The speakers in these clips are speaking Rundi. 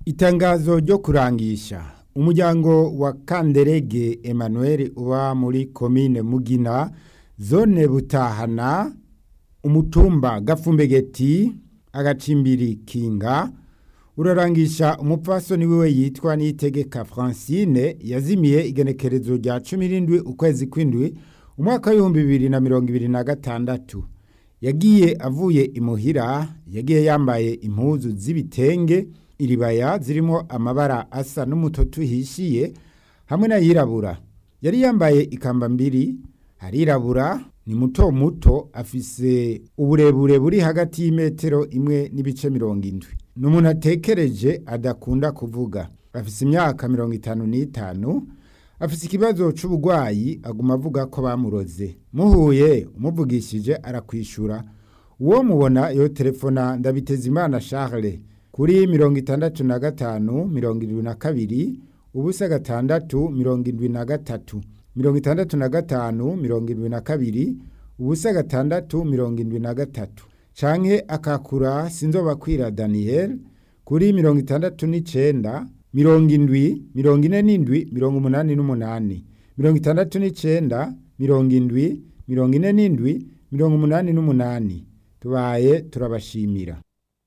Itangazo ryo kurangisha umuryango wa Kanderege Emmanuel uba muri komine Mugina zone Butahana umutumba Gafumbegeti agacimbiri Kinga urarangisha umupfasoni wiwe yitwa Niyitegeka Francine yazimiye igenekerezo rya 17 ukwezi kw'indwi umwaka w'ibihumbi bibiri na mirongo ibiri na gatandatu yagiye avuye imuhira yagiye yambaye impuzu z'ibitenge iribaya zirimo amabara asa n'umutoto uhishiye hamwe n'ayirabura yari yambaye ikamba mbiri arirabura ni muto muto afise uburebure buri hagati y'imetero imwe n'ibice mirongo indwi ni umuntu atekereje adakunda kuvuga afise imyaka mirongo itanu n'itanu afise ikibazo c'uburwayi aguma avuga ko bamuroze muhuye umuvugishije arakwishura uwo mubona yo telefona ndabitezimana Charles kuri mirongo itandatu na gatanu mirongo irindwi na kabiri ubusa gatandatu mirongo indwi na gatatu mirongo itandatu na gatanu mirongo irindwi na kabiri ubusa gatandatu mirongo indwi na gatatu canke akakura sinzobakwira Daniel kuri mirongo itandatu n'icenda mirongo indwi mirongo ine n'indwi mirongo umunani n'umunani mirongo itandatu n'icenda mirongo indwi mirongo ine n'indwi mirongo umunani n'umunani tubaye turabashimira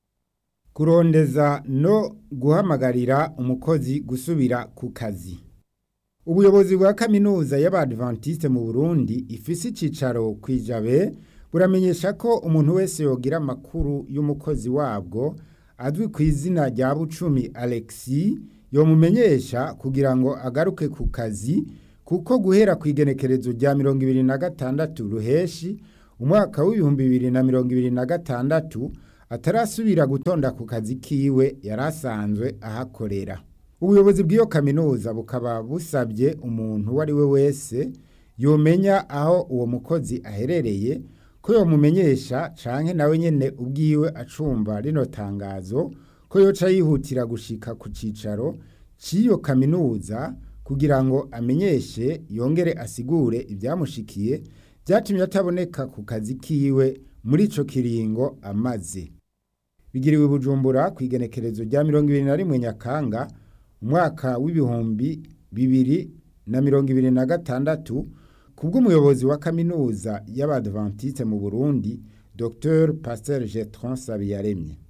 kurondeza no guhamagarira umukozi gusubira ku kazi ubuyobozi bwa kaminuza y'abadventiste mu Burundi ifise icicaro kwijabe buramenyesha ko umuntu wese yogira amakuru y'umukozi wabwo azwi ku izina rya Bucumi Alexis yomumenyesha kugira ngo agaruke ku kazi kuko guhera ku igenekerezo rya mirongo ibiri na gatandatu ruheshi umwaka w'ibihumbi bibiri na mirongo ibiri na gatandatu atarasubira gutonda ku kazi kiwe yari asanzwe ahakorera ubuyobozi bw'iyo kaminuza bukaba busabye umuntu uwo ari we wese yomenya aho uwo mukozi aherereye ko yomumenyesha canke nawe nyene ubwiwe acumva rino tangazo ko yoca yihutira gushika ku cicaro c'iyo kaminuza kugira ngo amenyeshe yongere asigure ibyamushikiye byatumye ataboneka ku kazi kiwe muri ico kiringo amaze bigiriwe bujumbura ku igenekerezo rya mirongo ibiri na rimwe nyakanga umwaka w'ibihumbi bibiri na mirongo ibiri na gatandatu kubw'umuyobozi wa kaminuza y'abadventiste mu Burundi Dr Pasteur Getron Sabiyaremye